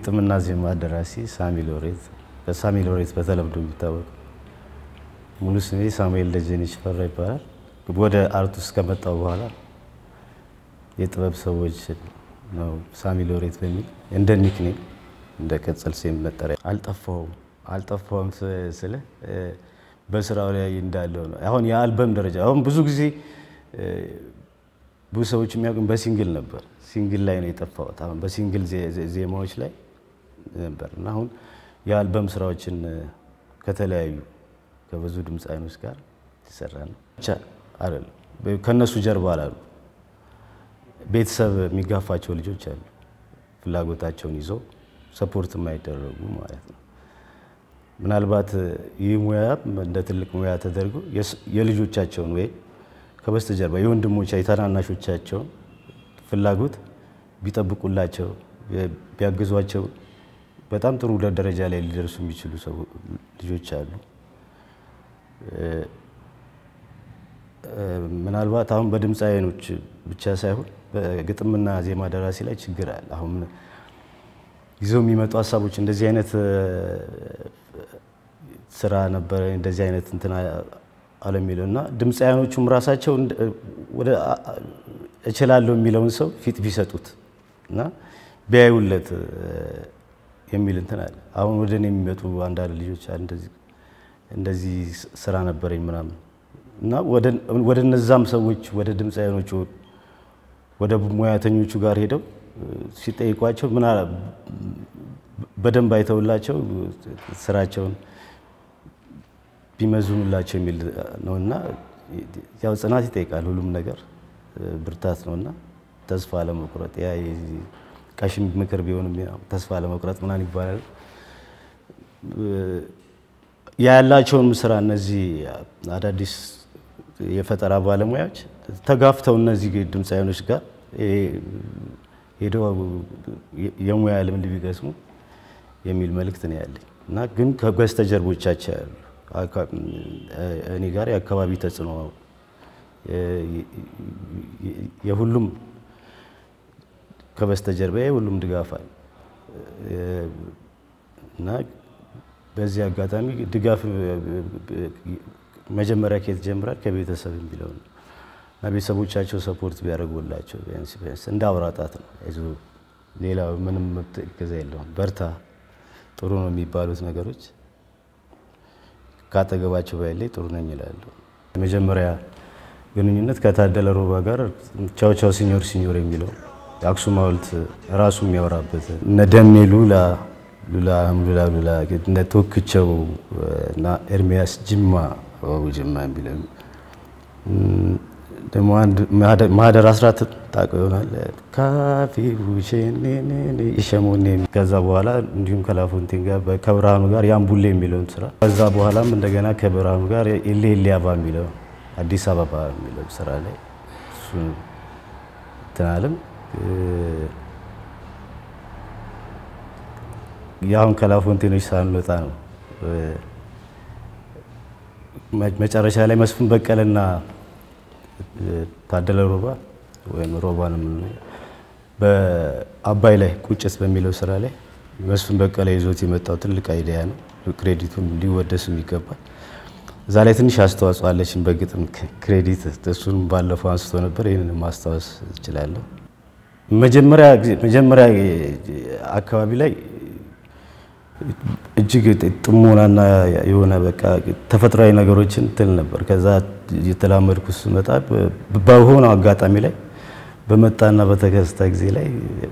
ግጥምና ዜማ ደራሲ ሳሚ ሎሬት በሳሚ ሎሬት በተለምዶ የሚታወቅ ሙሉ ስሜ ሳሙኤል ደጀኔ ሽፈራ ይባላል። ወደ አርት ውስጥ ከመጣው በኋላ የጥበብ ሰዎች ነው ሳሚ ሎሬት በሚል እንደ ኒክኔም እንደ ቅጽል ስም መጠሪያ አልጠፋውም አልጠፋውም ስለ በስራው ላይ እንዳለው ነው። አሁን የአልበም ደረጃ አሁን ብዙ ጊዜ ብዙ ሰዎች የሚያውቁኝ በሲንግል ነበር። ሲንግል ላይ ነው የጠፋሁት። አሁን በሲንግል ዜማዎች ላይ ነበር እና አሁን የአልበም ስራዎችን ከተለያዩ ከብዙ ድምፃውያኖች ጋር ይሰራ ነው ብቻ አይደለም። ከእነሱ ጀርባ አላሉ ቤተሰብ የሚጋፋቸው ልጆች አሉ። ፍላጎታቸውን ይዘው ሰፖርት የማይደረጉ ማለት ነው። ምናልባት ይህ ሙያ እንደ ትልቅ ሙያ ተደርጎ የልጆቻቸውን ወይም ከበስተጀርባ የወንድሞቻ የታናናሾቻቸውን ፍላጎት ቢጠብቁላቸው ቢያግዟቸው በጣም ጥሩ ደረጃ ላይ ሊደርሱ የሚችሉ ልጆች አሉ። ምናልባት አሁን በድምፃውያኖች ብቻ ሳይሆን በግጥምና ዜማ ደራሲ ላይ ችግር አለ። አሁን ይዘው የሚመጡ ሀሳቦች እንደዚህ አይነት ስራ ነበረ እንደዚህ አይነት እንትን አለ የሚለው እና ድምፃውያኖቹም ራሳቸው ወደ እችላለሁ የሚለውን ሰው ፊት ቢሰጡት እና ቢያዩለት የሚል እንትን አለ። አሁን ወደ እኔ የሚመጡ አንዳንድ ልጆች እንደዚህ ስራ ነበረኝ ምናምን እና ወደ እነዛም ሰዎች ወደ ድምፃውያኖቹ ወደ ሙያተኞቹ ጋር ሄደው ሲጠይቋቸው ምን በደንብ አይተውላቸው ስራቸውን ቢመዝኑላቸው የሚል ነው እና ያው ጽናት ይጠይቃል ሁሉም ነገር ብርታት ነው እና ተስፋ ለመቁረጥ ያ ቀሽም ምክር ቢሆንም ተስፋ ለመቁረጥ ምናምን ይባላል። ያላቸውን ስራ እነዚህ አዳዲስ የፈጠራ ባለሙያዎች ተጋፍተው እነዚህ ድምፃውያኖች ጋር ሄደው የሙያ ልምድ ቢቀስሙ የሚል መልእክት ነው ያለኝ እና ግን ከበስተጀርቦቻቸው ያሉ እኔ ጋር የአካባቢ ተጽዕኖ የሁሉም ከበስተጀርባ የሁሉም ድጋፍ አለ እና በዚህ አጋጣሚ ድጋፍ መጀመሪያ ከየት ጀምራል? ከቤተሰብ የሚለው ነው እና ቤተሰቦቻቸው ሰፖርት ቢያደርጉላቸው ቢያንስ ቢያንስ እንደ አውራጣት ነው። አይዞህ ሌላ ምንም እገዛ የለውም። በርታ፣ ጥሩ ነው የሚባሉት ነገሮች ካጠገባቸው ባይለይ ጥሩ ነኝ ይላሉ። የመጀመሪያ ግንኙነት ከታደለ ሮባ ጋር ቻው ቻው ሲኞር ሲኞር የሚለው የአክሱም ሐውልት ራሱ የሚያወራበት እነ ደሜ ሉላ ሉላ ሉላ ሉላ እነ ቶክቸው እና ኤርሚያስ ጅማ ጅማ የሚለው ደግሞ አንድ ማህደር አስራት ታውቀው ይሆናል ካፌ ሸሞኔ ከዛ በኋላ እንዲሁም ከላፎንቴን ጋር ከብርሃኑ ጋር ያምቡሌ የሚለውን ስራ ከዛ በኋላም እንደገና ከብርሃኑ ጋር ኤሌ ኤሊያባ የሚለው አዲስ አበባ የሚለው ስራ ላይ እሱ ትናልም የአሁን ከላፎንቴኖች ሳንወጣ ነው መጨረሻ ላይ መስፍን በቀለና ታደለ ሮባ ወይም ሮባን የምንለው በአባይ ላይ ቁጭት በሚለው ስራ ላይ መስፍን በቀለ ይዞት የመጣው ትልቅ አይዲያ ነው። ክሬዲቱን ሊወደስም ይገባል። እዛ ላይ ትንሽ አስተዋጽኦ አለችን በግጥም ክሬዲት፣ እሱን ባለፈው አንስቶ ነበር። ይህንን ማስታወስ እችላለሁ። መጀመሪያ አካባቢ ላይ እጅግ ጥሞናና የሆነ በቃ ተፈጥሯዊ ነገሮችን ትል ነበር። ከዛ እየተላመድኩ ስመጣ በሆነው አጋጣሚ ላይ በመጣና በተከስተ ጊዜ ላይ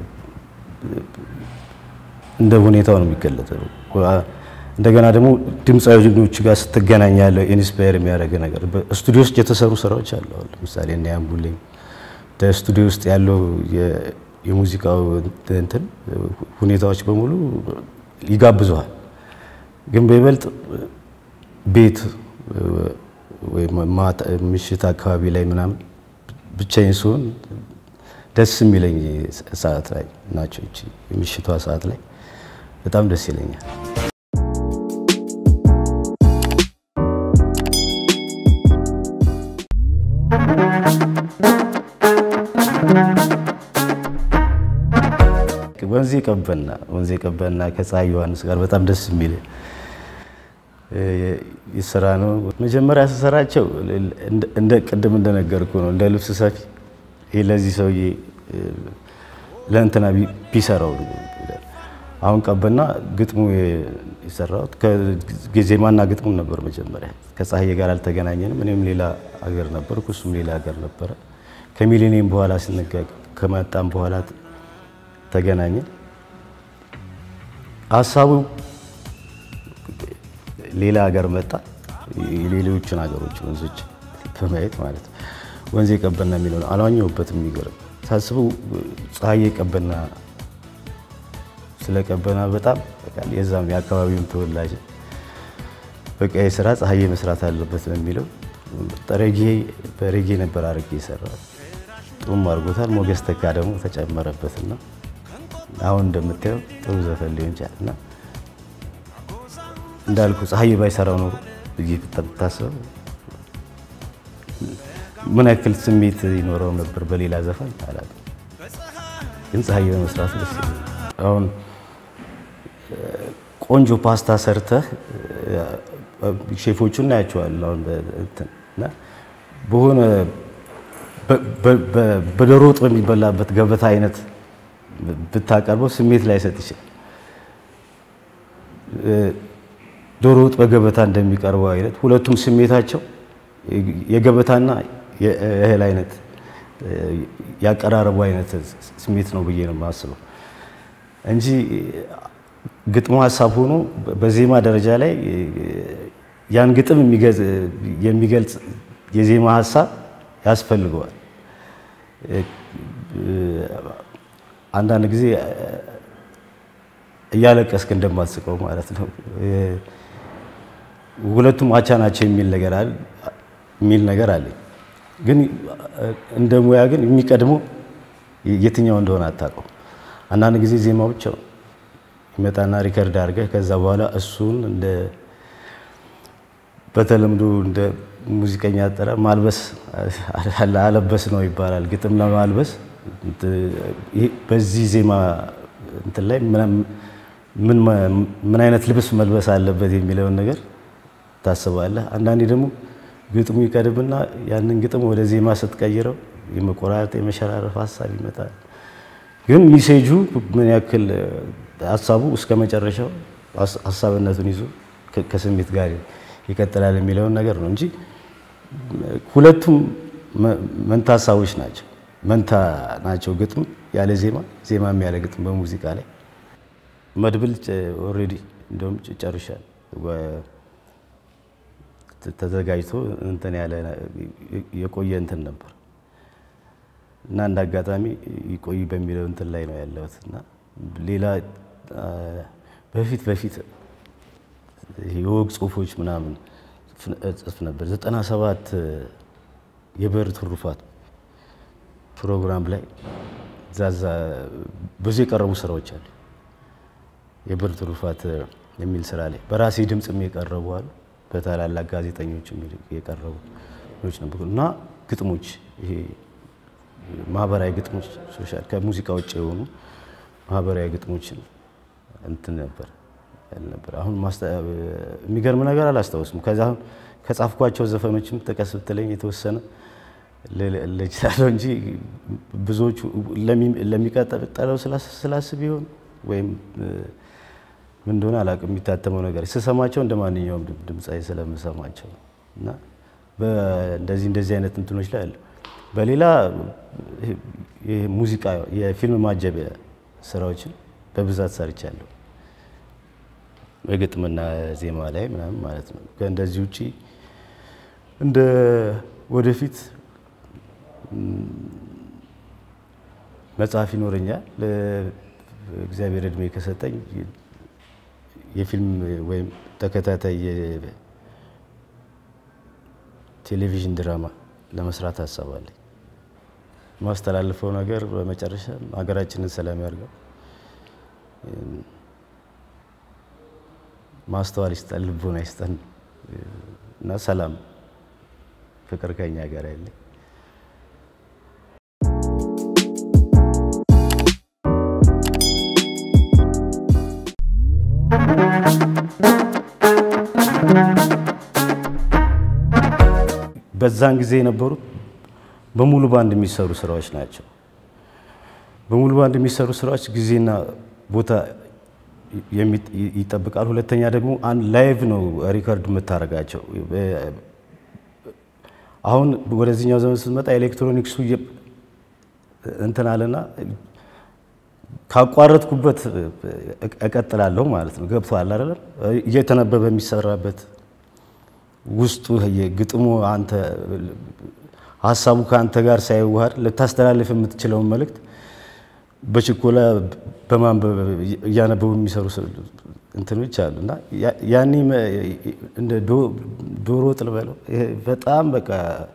እንደ ሁኔታው ነው የሚገለጠው። እንደገና ደግሞ ድምፃዊዎች ጋር ስትገናኝ ያለው ኢንስፓየር የሚያደርግ ነገር ስቱዲዮ ውስጥ የተሰሩ ስራዎች አሉ። ለምሳሌ እና ያምቡሌ ስቱዲዮ ውስጥ ያለው የሙዚቃው እንትን ሁኔታዎች በሙሉ ይጋብዘዋል። ግን በይበልጥ ቤት ምሽት አካባቢ ላይ ምናምን ብቻዬን ስሆን ደስ የሚለኝ ሰዓት ላይ ናቸው። የምሽቷ ሰዓት ላይ በጣም ደስ ይለኛል። ወንዜ ወንዜ ቀበና ወንዜ ቀበና ከፀሐይ ዮሐንስ ጋር በጣም ደስ የሚል ስራ ነው። መጀመሪያ ስሰራቸው እንደ ቅድም እንደነገርኩ ነው እንደ ልብስ ሰፊ ይሄ ለዚህ ሰውዬ ለእንትና ቢሰራው አሁን ቀበና ግጥሙ የሰራሁት ዜማና ግጥሙ ነበር። መጀመሪያ ከፀሐዬ ጋር አልተገናኘንም። እኔም ሌላ ሀገር ነበርኩ፣ እሱም ሌላ ሀገር ነበረ። ከሚሊኒየም በኋላ ስንገ ከመጣም በኋላ ተገናኘን። ሀሳቡ ሌላ ሀገር መጣ። የሌሎችን ሀገሮች ወንዞች በማየት ማለት ነው። ወንዜ ቀበና የሚለውን አልዋኘሁበትም። የሚገርም ሳስበው ፀሐዬ ቀበና ስለ ቀበና በጣም የዛም የአካባቢውን ተወላጅ በቃ የስራ ፀሐዬ መስራት አለበት ነው የሚለው ጠረጌ በሬጌ ነበር አድርጌ የሰራው ጥሩም አድርጎታል። ሞገስ ተካ ደግሞ ተጨመረበትና አሁን እንደምታየው ጥሩ ዘፈን ሊሆን ይችላል እና እንዳልኩ ፀሐዬ ባይሰራው ኖሮ ብዬ ብታስበው ምን ያክል ስሜት ይኖረው ነበር በሌላ ዘፈን አላውቅም። ግን ፀሐዬ በመስራቱ ደስ ይላል። አሁን ቆንጆ ፓስታ ሰርተህ ሼፎቹ እናያቸዋለን። አሁን እና በሆነ በዶሮ ወጥ በሚበላበት ገበታ አይነት ብታቀርበው ስሜት ላይ ሰጥ ይችላል። ዶሮ ወጥ በገበታ እንደሚቀርበው አይነት ሁለቱም ስሜታቸው የገበታና የእህል አይነት ያቀራረቡ አይነት ስሜት ነው ብዬ ነው የማስበው እንጂ ግጥሙ ሀሳብ ሆኖ በዜማ ደረጃ ላይ ያን ግጥም የሚገልጽ የዜማ ሀሳብ ያስፈልገዋል። አንዳንድ ጊዜ እያለቀስክ እንደማትስቀው ማለት ነው። ሁለቱም አቻ ናቸው የሚል ነገር አለ የሚል ነገር አለኝ። ግን እንደ ሙያ ግን የሚቀድመው የትኛው እንደሆነ አታውቀው። አንዳንድ ጊዜ ዜማው ብቻ ይመጣና ሪከርድ አድርገህ ከዛ በኋላ እሱን እንደ በተለምዶ እንደ ሙዚቀኛ አጠራር ማልበስ አለበስ ነው ይባላል። ግጥም ለማልበስ በዚህ ዜማ እንትን ላይ ምን አይነት ልብስ መልበስ አለበት የሚለውን ነገር ታስባለህ። አንዳንዴ ደግሞ ግጥሙ ይቀድምና ያንን ግጥም ወደ ዜማ ስትቀይረው የመቆራረጥ የመሸራረፍ ሀሳብ ይመጣል። ግን ሚሴጁ ምን ያክል ሀሳቡ እስከ መጨረሻው ሀሳብነቱን ይዞ ከስሜት ጋር ይቀጥላል የሚለውን ነገር ነው እንጂ ሁለቱም መንታ ሀሳቦች ናቸው። መንታ ናቸው። ግጥም ያለ ዜማ፣ ዜማም ያለ ግጥም በሙዚቃ ላይ መድብል ኦልሬዲ እንደውም ጨርሻል ተዘጋጅቶ እንትን ያለ የቆየ እንትን ነበር እና እንደ አጋጣሚ ይቆይ በሚለው እንትን ላይ ነው ያለሁት እና ሌላ በፊት በፊት የወግ ጽሁፎች ምናምን ጽፍ ነበር። ዘጠና ሰባት የብዕር ትሩፋት ፕሮግራም ላይ ዛዛ ብዙ የቀረቡ ስራዎች አሉ። የብዕር ትሩፋት የሚል ስራ ላይ በራሴ ድምፅም የቀረቡ አሉ። በታላላቅ ጋዜጠኞች የቀረቡ ኖች ነበሩ እና ግጥሞች ይሄ ማህበራዊ ግጥሞች ሶሻል ከሙዚቃ ውጭ የሆኑ ማህበራዊ ግጥሞችን እንትን ነበር ነበር። አሁን የሚገርም ነገር አላስታውስም። ከዛ አሁን ከጻፍኳቸው ዘፈኖችም ጥቀስ ብትለኝ የተወሰነ ልችላለሁ እንጂ ብዙዎቹ ለሚቀጥለው ስላስብ ይሆን ወይም ምን እንደሆነ አላውቅም። የሚታተመው ነገር ስሰማቸው እንደ ማንኛውም ድምፃዊ ስለምሰማቸው እና እንደዚህ እንደዚህ አይነት እንትኖች ላይ አለ። በሌላ ሙዚቃ የፊልም ማጀቢያ ስራዎችን በብዛት ሰርቻለሁ። በግጥምና ዜማ ላይ ምናምን ማለት ነው። ከእንደዚህ ውጪ እንደ ወደፊት መጽሐፍ ይኖረኛል እግዚአብሔር እድሜ ከሰጠኝ የፊልም ወይም ተከታታይ የቴሌቪዥን ድራማ ለመስራት አሳባለኝ። ማስተላልፈው ነገር በመጨረሻ ሀገራችንን ሰላም ያርገው፣ ማስተዋል ይስጠን፣ ልቦና ይስጠን እና ሰላም ፍቅር ከኛ ጋር ያለኝ በዛን ጊዜ የነበሩት በሙሉ ባንድ የሚሰሩ ስራዎች ናቸው። በሙሉ ባንድ የሚሰሩ ስራዎች ጊዜና ቦታ ይጠብቃል። ሁለተኛ ደግሞ አንድ ላይቭ ነው ሪከርድ የምታደርጋቸው። አሁን ወደዚህኛው ዘመን ስትመጣ ኤሌክትሮኒክሱ እንትን አለና ካቋረጥኩበት እቀጥላለሁ ማለት ነው። ገብቶሃል አይደለም? እየተነበበ የሚሰራበት ውስጡ ግጥሙ አንተ ሀሳቡ ከአንተ ጋር ሳይዋሃድ ልታስተላልፍ የምትችለውን መልእክት በችኮላ በማንበብ እያነበቡ የሚሰሩ እንትኖች አሉ እና ያኔ እንደ ዶሮ ወጥ ልበለው በጣም በቃ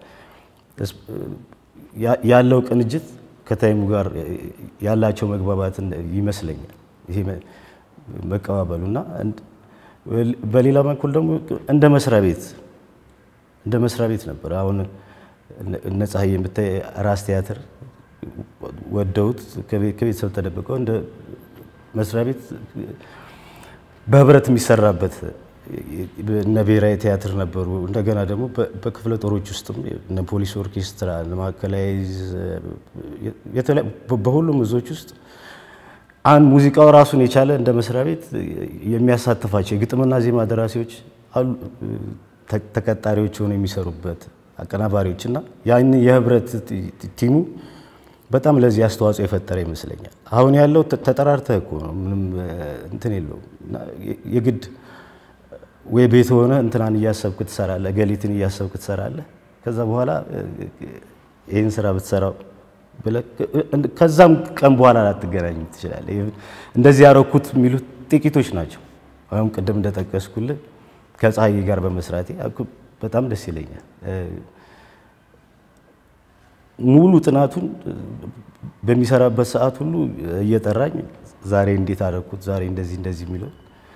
ያለው ቅንጅት ከታይሙ ጋር ያላቸው መግባባት ይመስለኛል። ይሄ መቀባበሉ እና በሌላ በኩል ደግሞ እንደ መስሪያ ቤት እንደ መስሪያ ቤት ነበር። አሁን እነ ፀሐይ የምታይ ራስ ቲያትር ወደውት ከቤተሰብ ተደብቀው እንደ መስሪያ ቤት በህብረት የሚሰራበት እነ ብሔራዊ ቲያትር ነበሩ። እንደገና ደግሞ በክፍለ ጦሮች ውስጥም እነ ፖሊስ ኦርኬስትራ፣ ማዕከላዊ በሁሉም እዞች ውስጥ አንድ ሙዚቃው ራሱን የቻለ እንደ መስሪያ ቤት የሚያሳትፋቸው የግጥምና ዜማ ደራሲዎች አሉ፣ ተቀጣሪዎች ሆነው የሚሰሩበት አቀናባሪዎች እና ያን የህብረት ቲሙ በጣም ለዚህ አስተዋጽኦ የፈጠረ ይመስለኛል። አሁን ያለው ተጠራርተህ እኮ ነው፣ ምንም እንትን የለውም። የግድ ወይ ቤት ሆነ እንትናን እያሰብክ ትሰራለህ፣ ገሊትን እያሰብክ ትሰራለህ። ከዛ በኋላ ይህን ስራ ብትሰራው ብለህ ከዛም ቀን በኋላ ላትገናኝ ትችላለህ። እንደዚህ ያረኩት የሚሉት ጥቂቶች ናቸው። አሁን ቅድም እንደጠቀስኩልህ ከፀሐይ ጋር በመስራቴ በጣም ደስ ይለኛል። ሙሉ ጥናቱን በሚሰራበት ሰዓት ሁሉ እየጠራኝ ዛሬ እንዴት አደረኩት፣ ዛሬ እንደዚህ እንደዚህ የሚለው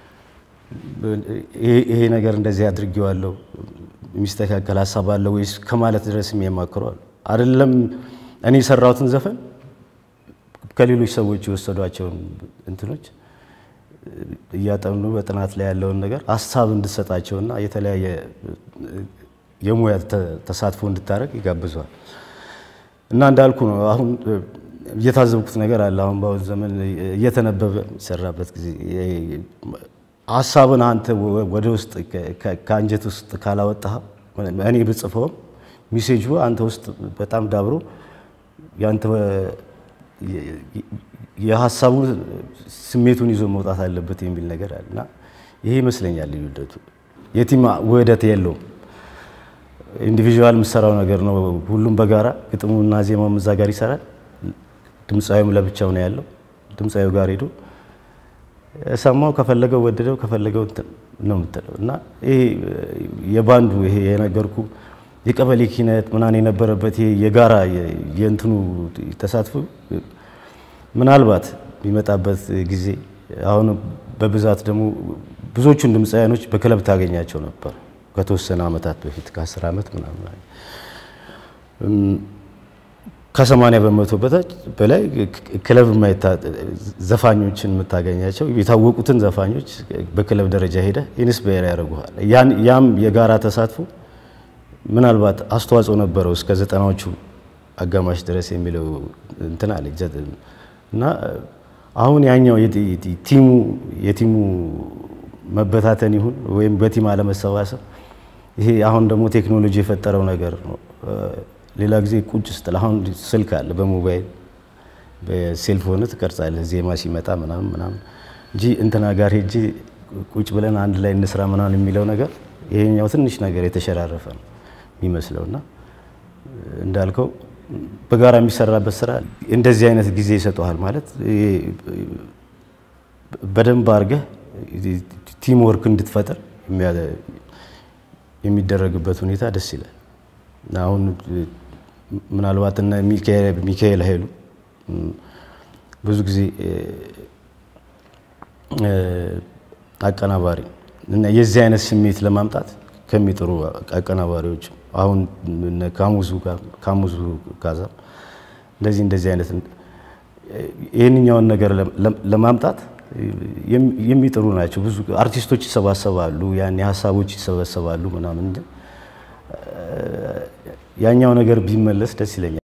ይሄ ነገር እንደዚህ አድርጌዋለሁ፣ የሚስተካከል ሀሳብ አለ ወይስ ከማለት ድረስ የሚያማክረዋል። አይደለም እኔ የሰራሁትን ዘፈን ከሌሎች ሰዎች የወሰዷቸውን እንትኖች እያጠኑ በጥናት ላይ ያለውን ነገር ሀሳብ እንድሰጣቸውና የተለያየ የሙያ ተሳትፎ እንድታደርግ ይጋብዘዋል። እና እንዳልኩ ነው። አሁን እየታዘብኩት ነገር አለ። አሁን በአሁን ዘመን እየተነበበ የሚሰራበት ጊዜ ሀሳብን አንተ ወደ ውስጥ ከአንጀት ውስጥ ካላወጣህ እኔ ብጽፈውም ሚሴጁ አንተ ውስጥ በጣም ዳብሮ ያንተ የሀሳቡ ስሜቱን ይዞ መውጣት አለበት የሚል ነገር አለ እና ይሄ ይመስለኛል ልዩነቱ። የቲም ውህደት የለውም። ኢንዲቪዥዋል የምሰራው ነገር ነው። ሁሉም በጋራ ግጥሙና ዜማውም እዛ ጋር ይሰራል። ድምፃዊም ለብቻው ነው ያለው። ድምፃዊው ጋር ሄዶ ሰማው ከፈለገው ወደደው ከፈለገው ነው የምትለው እና ይሄ የባንዱ ይሄ የነገርኩ የቀበሌ ኪነት ምናምን የነበረበት ይሄ የጋራ የእንትኑ ተሳትፎ ምናልባት የሚመጣበት ጊዜ አሁን በብዛት ደግሞ ብዙዎቹን ድምፃውያኖች በክለብ ታገኛቸው ነበር ከተወሰነ ዓመታት በፊት ከአስር ዓመት ምናምን ከሰማንያ በመቶ በታች በላይ ክለብ ዘፋኞችን የምታገኛቸው የታወቁትን ዘፋኞች በክለብ ደረጃ ሄደ ኢንስፓየር ያደርጉሃል። ያም የጋራ ተሳትፎ ምናልባት አስተዋጽኦ ነበረው እስከ ዘጠናዎቹ አጋማሽ ድረስ የሚለው እንትን አለ እና አሁን ያኛው ቲሙ የቲሙ መበታተን ይሁን ወይም በቲም አለመሰባሰብ ይሄ አሁን ደግሞ ቴክኖሎጂ የፈጠረው ነገር ነው። ሌላ ጊዜ ቁጭ ስትል አሁን ስልክ አለ በሞባይል በሴልፎን ትቀርጻለህ ዜማ ሲመጣ ምናምን ምናምን እንጂ እንትና ጋር ሄጄ ቁጭ ብለን አንድ ላይ እንስራ ምናምን የሚለው ነገር ይሄኛው ትንሽ ነገር የተሸራረፈ ነው የሚመስለው እና እንዳልከው በጋራ የሚሰራበት ስራ እንደዚህ አይነት ጊዜ ይሰጠዋል ማለት በደንብ አድርገህ ቲም ወርክ እንድትፈጥር የሚደረግበት ሁኔታ ደስ ይላል። አሁን ምናልባት እነ ሚካኤል ኃይሉ ብዙ ጊዜ አቀናባሪ እና የዚህ አይነት ስሜት ለማምጣት ከሚጥሩ አቀናባሪዎች አሁን ካሙዙ ካሙዙ ካዛ እንደዚህ እንደዚህ አይነት ይህንኛውን ነገር ለማምጣት የሚጥሩ ናቸው። ብዙ አርቲስቶች ይሰባሰባሉ፣ ያኔ ሀሳቦች ይሰበሰባሉ ምናምን ያኛው ነገር ቢመለስ ደስ ይለኛል።